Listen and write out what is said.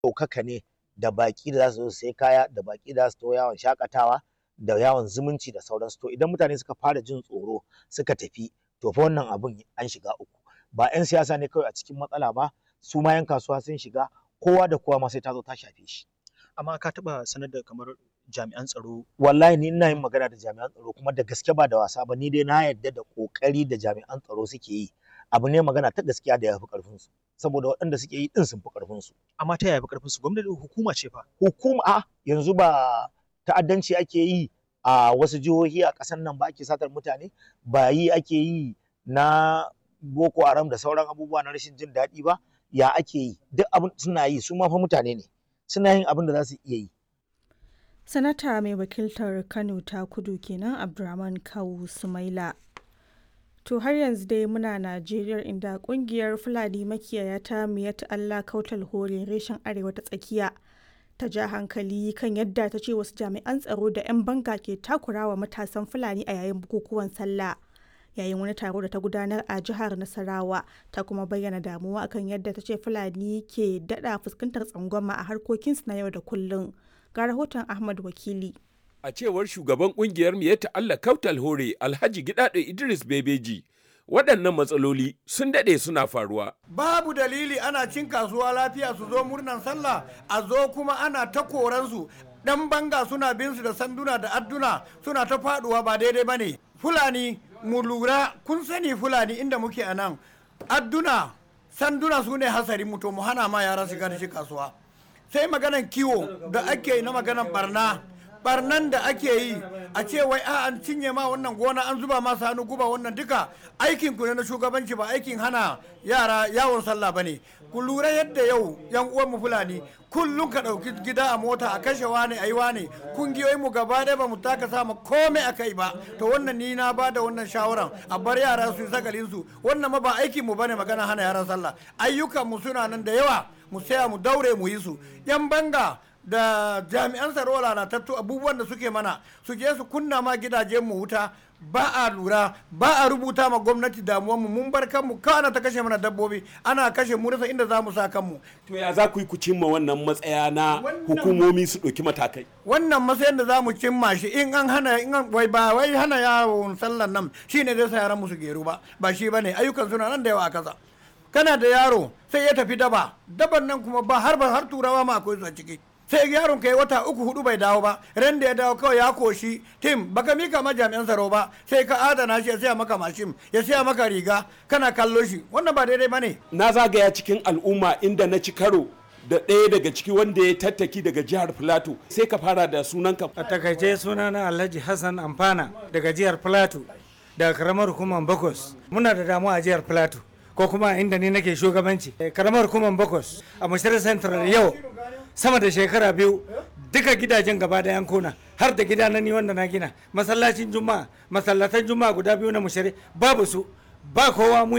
ɗaukaka ne da baƙi da za su zo su sai kaya da baƙi da za su to yawon shakatawa da yawon zumunci da sauransu to idan mutane suka fara jin tsoro suka tafi to fa wannan abun an shiga uku ba 'yan siyasa ne kawai a cikin matsala ba su ma 'yan kasuwa sun shiga kowa da kowa ma sai ta zo ta shafe shi amma ka taɓa sanar da kamar jami'an tsaro wallahi ni ina yin magana da jami'an tsaro kuma da gaske ba da wasa ba ni dai na yarda da kokari da jami'an tsaro suke yi abu ne magana ta gaskiya da ya fi karfin su saboda waɗanda suke yi din sun fi karfin su amma ta yaya fi karfin su gwamnati hukuma ce fa hukuma a yanzu ba ta'addanci ake yi a wasu jihohi a ƙasar nan ba ake satar mutane ba yi ake yi na boko haram da sauran abubuwa na rashin jin daɗi ba ya ake yi duk abin suna yi su ma fa mutane ne suna yin abin da za su iya yi sanata mai wakiltar kano ta kudu kenan abdulrahman kawu sumaila to har yanzu dai muna najeriya inda kungiyar fulani makiyaya ta miyat allah kautal hore reshen arewa ta tsakiya ta ja hankali kan yadda ta ce wasu jami'an tsaro da 'yan banga ke takurawa matasan fulani a yayin bukukuwan sallah yayin wani taro da ta gudanar a jihar nasarawa ta kuma bayyana damuwa akan yadda ta ce fulani ke dada fuskantar tsangwama a harkokinsu na yau da kullum ga rahoton ahmad wakili a cewar shugaban kungiyar miyatta allah kautal hore alhaji gidado idris bebeji waɗannan matsaloli sun daɗe suna faruwa. Babu dalili ana cin kasuwa lafiya su zo murnan sallah a zo kuma ana ta koransu ɗan banga suna bin su da sanduna da adduna suna ta faɗuwa ba daidai ba ne. Fulani mu lura kun sani Fulani inda muke a nan adduna sanduna su ne hasari mu to mu hana ma yara shiga da shi kasuwa. Sai maganan kiwo da ake yi na maganan barna barnan da ake yi a ce wai a an cinye ma wannan gona an zuba masa hannu guba wannan duka aikin ku ne na shugabanci ba aikin hana yara yawon sallah bane ku lura yadda yau yan uwan mu fulani kullum ka dauki gida a mota a kashe wane ayi wane kungiyoyin mu gaba ɗaya ba mu taka sama komai a kai ba to wannan ni na ba da wannan shawaran a bar yara su sagalin su wannan ma ba aikin mu bane magana hana yaran sallah ayyukan mu suna nan da yawa mu saya mu daure mu yi su yan banga da jami'an tsaro lalatattu abubuwan da suke mana su je su kunna ma gidajen mu wuta ba a lura ba a rubuta ma gwamnati damuwanmu mun bar kanmu kana ta kashe mana dabbobi ana kashe mu rasa inda za mu sa kanmu to ya za ku yi ku cimma wannan matsaya na hukumomi su ɗauki matakai wannan matsayin da za mu cimma shi in an hana in an wai ba wai hana yawon sallan nan shine zai sa yaran mu su geru ba ba shi bane ayyukan suna nan da yawa a kasa kana da yaro sai ya tafi daba daban nan kuma ba har ba har turawa ma akwai su a ciki sai yaron ka yi wata uku hudu bai dawo ba ran da ya dawo kawai ya koshi tim baka mika ma jami'an tsaro ba sai ka adana shi ya siya maka mashin ya siya maka riga kana kallo shi wannan ba daidai bane na zagaya cikin al'umma inda na ci karo da ɗaya daga ciki wanda ya tattaki daga jihar Filato sai ka fara da sunanka. A takaice sunana Alhaji Hassan Amfana daga jihar Filato daga karamar hukumar Bakos. Muna da damuwa a jihar Filato ko kuma inda ni nake shugabanci. Karamar hukumar Bakos a Mashirar Central yau sama da shekara biyu duka gidajen gaba da yankuna har da gida na ni wanda na gina masallacin juma'a masallatan juma'a guda biyu na mushari babu su ba kowa mu